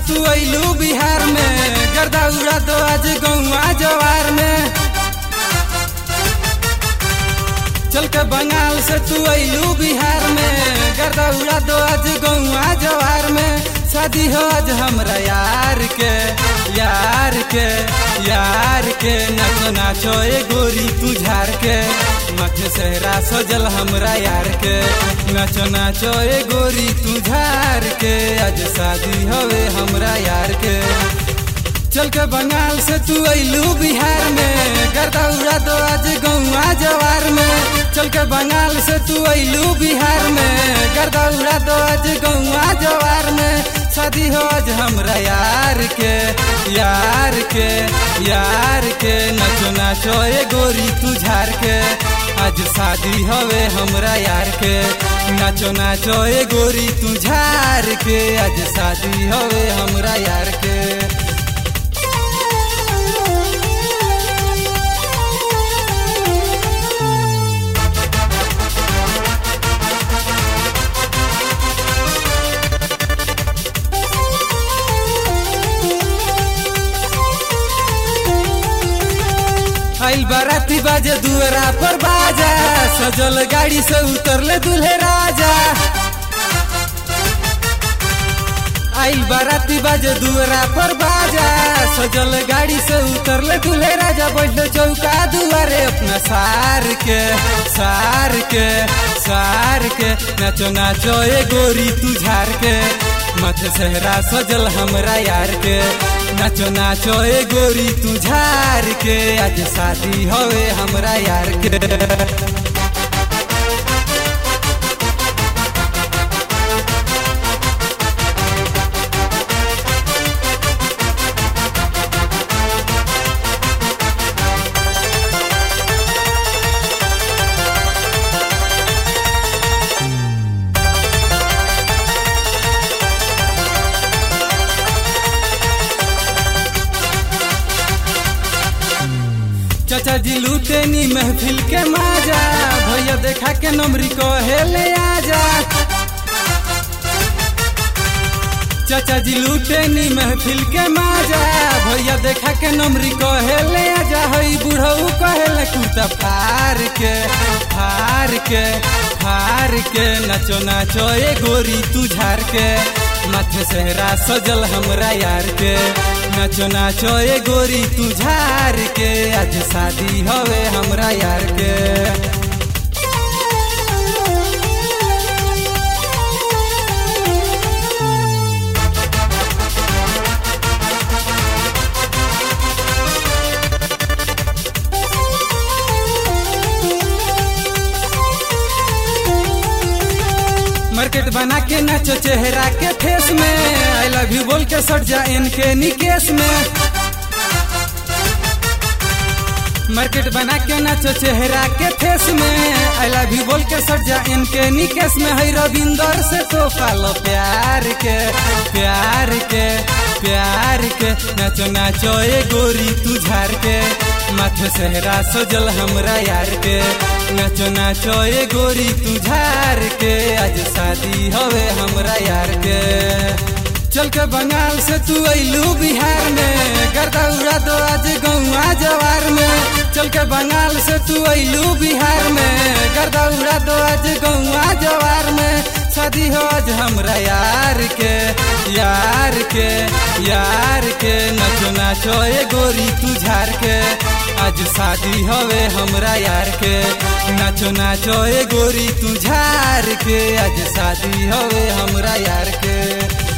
तू अइलू बिहार में गर्दा उड़ा दो आज गौआ जवार में चल के बंगाल से तू अइलू बिहार में गर्दा उड़ा दो आज गौआ जवार में शादी हो आज हमरा यार के यार के यार के नाचो नाचो ए गोरी तू झार के माथे सहरा सजल हमरा यार के नाचो नाचो ए गोरी तू झार के आज शादी हवे हमरा यार के चल के बंगाल से तू अइलू बिहार में गर्दा उड़ा दो आज गौआ जवार में चल के बंगाल से तू अइलू बिहार में गर्दा उड़ा दो आज गौआ जवार में शादी हो आज हमरा यार के यार के यार के नाचो नाचो ए गोरी तू झार के आज शादी हवे हमरा यार के नाचो नाचो ए गोरी तू झार के आज शादी हवे हमरा यार के आइल बाराती बाजे दुअरा पर बाजा सजल गाड़ी से उतरले दूल्हे राजा आइल बाराती बाजे दुअरा पर बाजा सजल गाड़ी से उतरले दूल्हे राजा बैठले चौका दुआरे अपना सार के सार के सार के नाचो नाचो ए गोरी तू झार के माथे सहरा सजल हमरा यार के नाचो नाचो ए गोरी तू झार के आज शादी हवे हमरा यार के चाचा जी लूटेनी महफिल के माजा भैया देखा के नमरी को हेले आजा चाचा जी लूटेनी महफिल के माजा भैया देखा के नमरी को हेले आजा हई बुढ़ऊ कहेले कुर्ता फार के फार के फार के नाचो नाचो ए गोरी तू झार के माथे सहरा सजल हमरा यार के नाचो नाचो ए गोरी तू झार के आज शादी हवे हमरा यार के मार्केट बना के नाचो चेहरा के फेस में आई लव यू बोल के सट जा इनके निकेश में मार्केट बना के नाचो चेहरा के फेस में आई लव यू बोल के सट जा इनके निकेश में है रविंदर से तो पालो प्यार के प्यार के प्यार के नाचो नाचो ए गोरी तू झार के माथे सहरा सजल हमरा यार के नाचो नाचो ए गोरी तू झार के आज शादी हवे हमरा यार के चल के बंगाल से तू अइलू बिहार में गर्दा उड़ा दो आज गौआ जवार में चल के बंगाल से तू अइलू बिहार में गर्दा उड़ा दो आज गौआ जवार में शादी हो आज हमरा यार के यार के यार के नाचो नाचो ए गोरी तू झार के आज शादी हवे हमरा यार के नाचो नाचो ए गोरी तू झार के आज शादी हवे हमरा यार के